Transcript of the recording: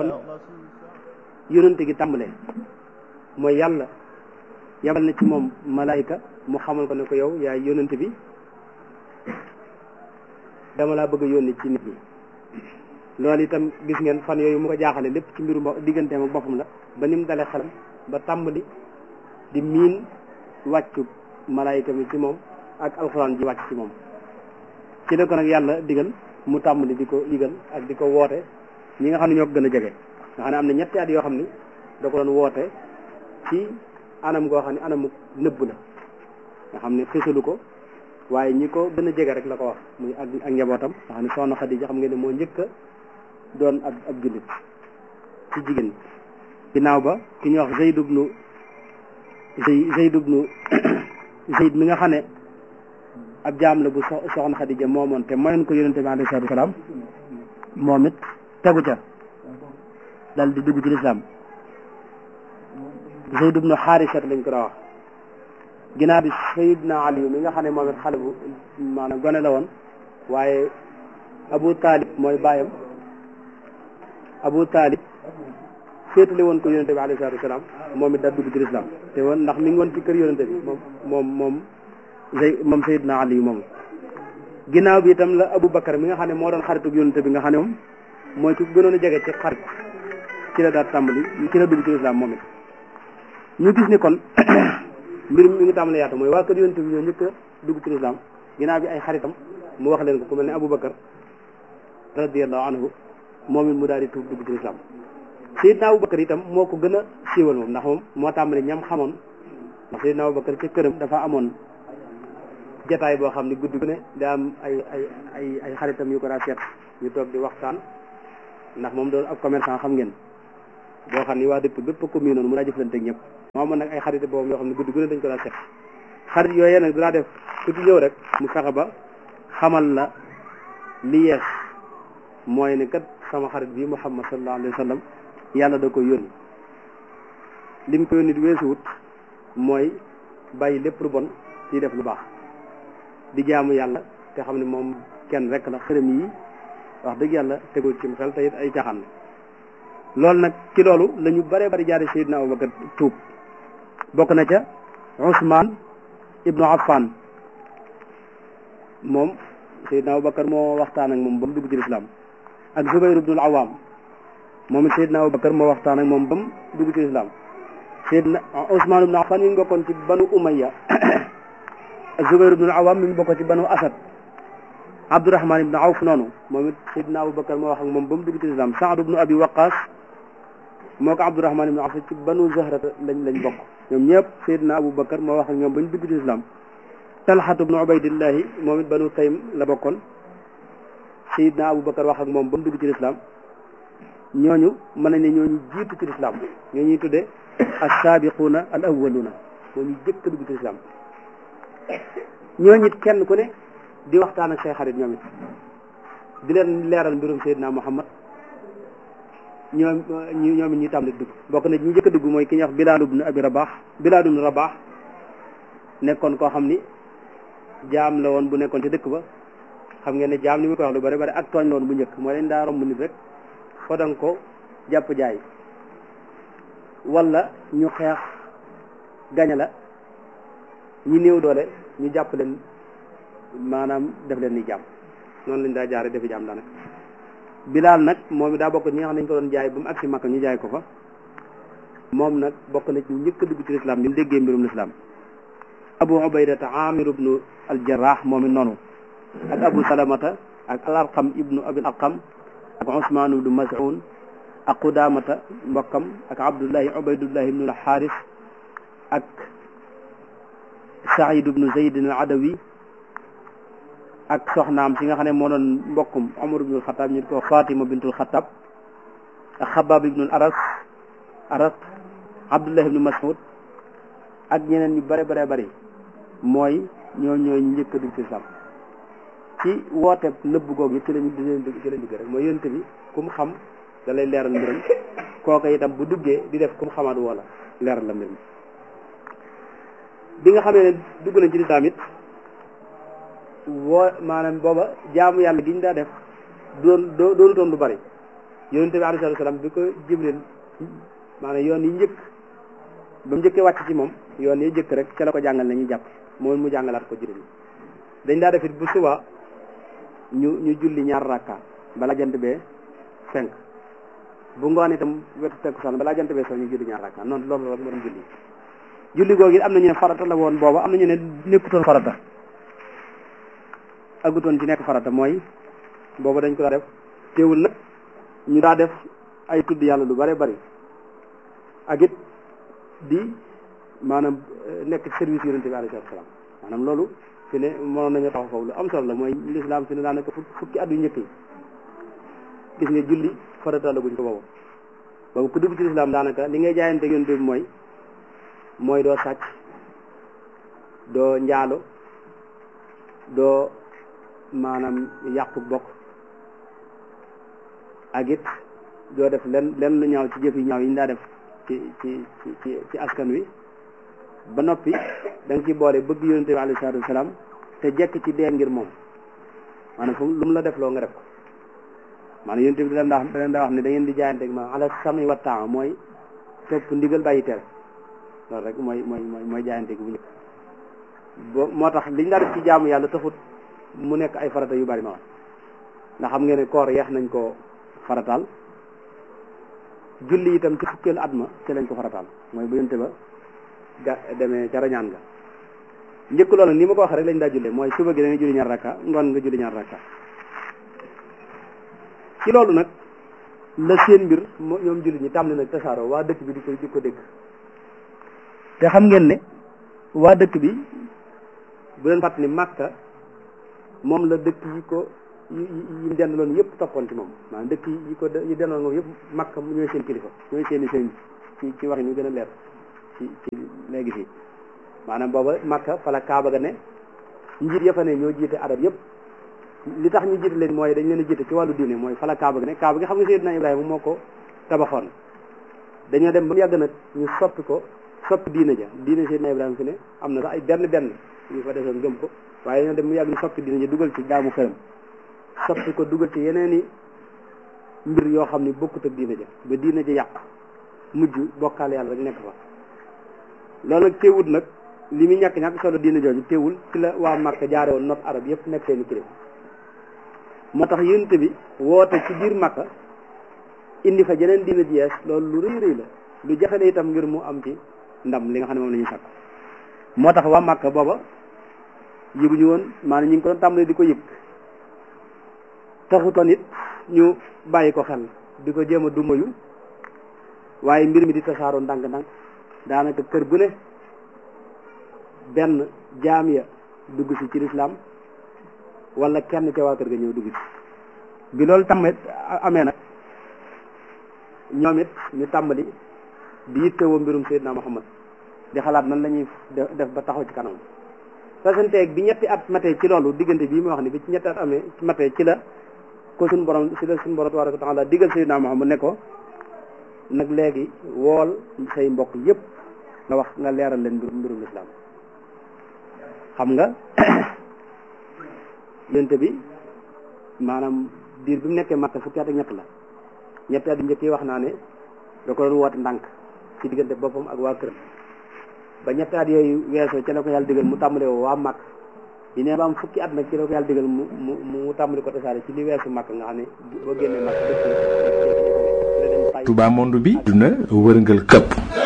kon yonente gi tàmbalee mooy yàlla yabal na ci moom malaayika mu xamal ko ne ko yow yaay yonente bi dama laa bëgg a yónni ci nit ñi loolu itam gis ngeen fan yooyu mu ko jaaxale lépp ci mbiru mbo digganteem ak boppam la ba ni mu dalee xelam ba tàmbali di miin wàccu malaayika mi ci moom ak alxuraan ji wàcc ci moom ci la ko nag yàlla digal mu tàmbali di ko digal ak di ko woote ñi nga xam ne ñoo ko gën a jege nga xam ne am na ñetti at yoo xam ni da ko doon woote ci anam goo xam ne anamu nëbb la nga xam ne xisalu ko waaye ñi ko gën a jege rek la ko wax muy ak ak njabootam nga xam ne soxna Xadija xam ngeen ne moo njëkk a doon ab ab jullit ci jigéen ginnaaw ba ki ñuy wax Zayd ibnu Zayd ibnu Zayd mi nga xam ne ab jaam la bu soxna Xadija moomoon te mayoon ko yonente bi alayhi salaatu wasalaam moom it tegu ca dal di dugg ci lislaam Zayd ibnu Xaarisat lañ ko daa wax ginnaaw bi Sayyidna Ali mi nga xam ne moom it xale bu maanaam gone la woon waaye Abu Talib mooy bàyyam Abu Talib féetale woon ko yonente bi alayhi salaatu wasalaam moom it da dugg ci lislaam te woon ndax mi ngi woon ci kër yonente bi moom moom moom Zay moom Sayyidna Ali moom ginnaaw bi itam la Abu Bakar mi nga xam ne moo doon xaritu yonente bi nga xam ne moom mooy ku gënoon a jege ci xarit ci la daal tàmbali ci la dugg ci lislaam moom it ñu gis ni kon mbir mi ngi tàmbali yaatu mooy waa kër yonente bi ñoo njëkk a dugg ci lislaam ginnaaw bi ay xaritam mu wax leen ko ku mel ne Abu Bakar radiyallahu anhu moom it mu daal di tuub dugg ci lislaam Seydina Abu Bakar itam moo ko gën a siiwal moom ndax moom moo tàmbali ñam xamoon ndax Seydina Abu Bakar ca këram dafa amoon jataay boo xam ne guddi gu ne da am ay ay ay ay xaritam yu ko daa seet ñu toog di waxtaan ndax moom doon ab commerçant xam ngeen boo xam ni waa dëkk bépp commune noonu mu daa jëflante ak ñëpp moo amoon nag ay xarit boobu yoo xam ne guddi gu ne dañ ko daa seet xarit yooyee nag dinaa def ku ci ñëw rek mu fexe ba xamal la li yees mooy ne kat sama xarit bi Muhammad sallallahu alayhi wa sallam yàlla da ko yónni lim ko yónni weesuwut mooy bàyyi lépp lu bon ci def lu baax di jaamu yàlla te xam ne moom kenn rek la xërëm yi wax dëgg yàlla tegul ci xel te it ay caaxaan loolu nag ci loolu la ñu bare bari jaare Seydina Abubakar tuub bokk na ca Ousmane ibnu Affan moom Seydina Abubakar moo waxtaan ak moom ba mu dugg ci lislaam ak Zubayr ibnul Awaam moom it Seydina Abubakar moo waxtaan ak moom ba mu dugg ci lislaam Seydina Ousmane ibnu Affan mi ngi bokkoon ci banu Umayya Zubayr ibnul Awaam mi ngi bokkoon ci banu Asad Abdurahman ibnu Awf noonu moom it Seydina Abubakar moo wax ak moom ba mu dugg ci lislaam Saad ibnu Abi Waqaas moo ko Abdurahman ibnu Awf ci banu Zahrata lañ lañ bokk ñoom ñëpp Seydina Abubakar moo wax ak ñoom ba ñu dugg ci lislaam Talxatu ibnu Ubaydillahi moom it banu Taym la bokkoon Seydina Abubakar wax ak moom ba mu dugg ci lislaam ñooñu mën nañ ne ñooñu jiitu ci lislaam ñoo ñuy tuddee as-saabiquuna al awwaluuna moo ñu jëkk a dugg ci lislaam ñooñu it kenn ku ne di waxtaan ak say xarit ñoom it di leen leeral mbirum Seydina Muhammad ñoom ñu ñoom it ñuy tàmbali dugg bokk na ñi njëkk a dugg mooy ki ñuy wax Bilaal ibnu Abi Rabaax Bilaal ibnu Rabaax nekkoon koo xam ni jaam la woon bu nekkoon ci dëkk ba xam ngeen ne jaam ni mu ko wax lu bari bari ak tooñ la woon bu njëkk moo leen daa romb nit rek fodang ko jàpp jaay wala ñu xeex gaña la ñi néew doole ñu jàpp leen maanaam def leen ni jàmm noonu lañ daa jaare defi jàmm daanaka bilaal nag moom it daa bokk ñi nga xam ne ñu ko doon jaay ba mu agsi Makka ñu jaay ko fa moom nag bokk na ci njëkk a dugg ci lislaam bi mu déggee mbirum lislaam abu ubaydata amir ibnu aljarrah moom it noonu ak abu salamata ak al arqam ibnu abil arqam ak usmaan ibnu mas'un ak qudamata mbokkam ak abdullahi ubaydullahi ibnu alxaaris ak saïd ibnu zaydin al adawi ak soxnaam si nga xam ne moo doon mbokkum Omar ibnul Xataab ñu ko Fatima bintul Xataab ak Xabaab ibnul Aras Aras Abdullah ibnu Mas'ud ak ñeneen ñu bare bare bari mooy ñoo ñooy njëkk a dugg ci islam ci woote nëbb googu yi ci lañu di leen dugg ci lañ dugg rek mooy yonent bi ku mu xam da lay leeral mbiram kooka itam bu duggee di def ku mu xamaat wala leeral la mbir mi bi nga xamee ne dugg nañ ci lislaam it woo maanaam booba jaamu yàlla gi ñu daa def doon doonutoon lu bari yonente bi alayhi salaam bi ko jibril maanaam yoon yi njëkk ba mu njëkkee wàcc ci moom yoon yi njëkk rek ca la ko jàngal na ñuy jàpp moom mu jàngalaat ko juróom dañ daa def it bu suba ñu ñu julli ñaar rakka bala jant bee fenk bu ngoon itam wetu takkusaan balaa jant bee soo ñu julli ñaar rakka noonu loolu rek moo doon julli julli googu it am na ñu ne farata la woon booba am na ñu ne nekkutoon farata aggutoon ci nekk farata mooy booba dañ ko daa def teewul nag ñu daa def ay tudd yàlla lu bare bari ak it di maanaam nekk service yonente bi alayhi salaam maanaam loolu fi ne mënoon nañu taxaw foofu lu am solo la mooy lislaam fi ne daa nekk fukki at yu njëkk yi gis nga julli farata la guñ ko boobu boobu ku dugg ci lislaam daanaka li ngay jaayante yonente bi mooy mooy doo sàcc doo njaalo doo maanaam yàqu bokk ak it doo def len len lu ñaaw ci jëf yi ñaaw yi ñu daa def ci ci ci ci askan wi ba noppi da nga ci boole bëgg yonente bi alayhi salaatu wasalaam te jekk ci dee ngir moom maanaam fu lu mu la def loo nga def ko maanaam yonente bi da leen daa da leen daa wax ne da ngeen di jaayante ma ala sami wa taa mooy topp ndigal bàyyi tere loolu rek mooy mooy mooy mooy jaayante gi bu njëkk bo moo tax liñ daa def ci jaamu yàlla taxut mu nekk ay farata yu bari ma wax ndax xam ngeen ne koor yeex nañ ko farataal julli itam ci fukkeelu at ma ci lañ ko farataal mooy bu yonte ba ga demee ca rañaan nga njëkk loolu ni ma ko waxee rek lañ daa jullee mooy suba gi da nga julli ñaar rakka ngoon nga julli ñaar rakka ci loolu nag la seen mbir ñoom julli ñi tàmbali nag tasaaroo waa dëkk bi di ko di ko dégg te xam ngeen ne waa dëkk bi bu leen fàttali ni Màkka moom la dëkk yi ko yi yi dendaloon yëpp toppoon ci moom maanaam dëkk yi ko yi dendaloon moom yëpp Màkka ñooy seen kilifa ñooy seen i sëñ ci ci wax ñu gën a leer ci ci léegi fii maanaam booba Màkka fa la Kaaba ga ne njiit ya fa ne ñoo jiite arab yëpp li tax ñu jiite leen mooy dañ leen a jiite ci wàllu diine mooy fa la Kaaba ga ne Kaaba gi xam nga Seydina Ibrahima moo ko tabaxoon dañoo dem ba mu yàgg nag ñu soppi ko soppi diine ja diine Seydina Ibrahima fi ne am na sax ay benn benn yu fa desoon gëm ko waaye dañoo dem mu yàgg ñu soppi diine ja dugal ci jaamu xërëm soppi ko dugal ci yeneen i mbir yoo xam ni bokkut ak diine ja ba diine ja yàq mujj bokkaale yàlla rek nekk fa loolu nag teewul nag li muy ñàkk ñàkk solo diine jooju teewul ci la waa Màkka jaare woon not arab yëpp nekk seeni kilifa moo tax yonent bi woote ci biir Màkka indi fa jeneen diine ji yees loolu lu rëy rëy la lu jafe la itam ngir mu am ci ndam li nga xam ne moom la ñuy sàkk moo tax waa Màkka booba yëguñu woon maanaam ñu ngi ko doon tàmbali di ko yëg taxutoon it ñu bàyyi ko xel di ko jéem a dumayu waaye mbir mi di tasaaroo ndànk-ndànk daanaka kër gu ne benn jaam ya dugg si ci lislaam wala kenn ca waa kër ga ñëw dugg ci bi loolu tamit amee nag ñoom it ñu tàmbali di yittewoo mbirum Seydina Muhammad di xalaat nan la ñuy def ba taxaw ci kanam fasanteeg bi ñetti at matee ci loolu diggante bii ma wax ni bi ci ñetti at amee matee ci la ko suñu borom ci la suñu borom tabaraka wa taala digal Seydina Muhammad ne ko nag léegi wool say mbokk yépp nga wax nga leeral leen mbirum mbirum lislaam xam nga yonte bi maanaam diir bi mu nekkee Makka fukki at ak ñett la ñetti at yu njëkk yi wax naa ne da ko doon woote ndànk ci diggante boppam ak waa këram ba ñetti at yooyu weesoo ci la ko yàlla digal mu tàmbale woo waa Makka yi ne ba am fukki at nag ci la ko yàlla digal mu mu mu tàmbali ko tasaare ci li weesu Makka nga xam ne boo génnee Makka dëkk Touba monde bi duna wërngal këpp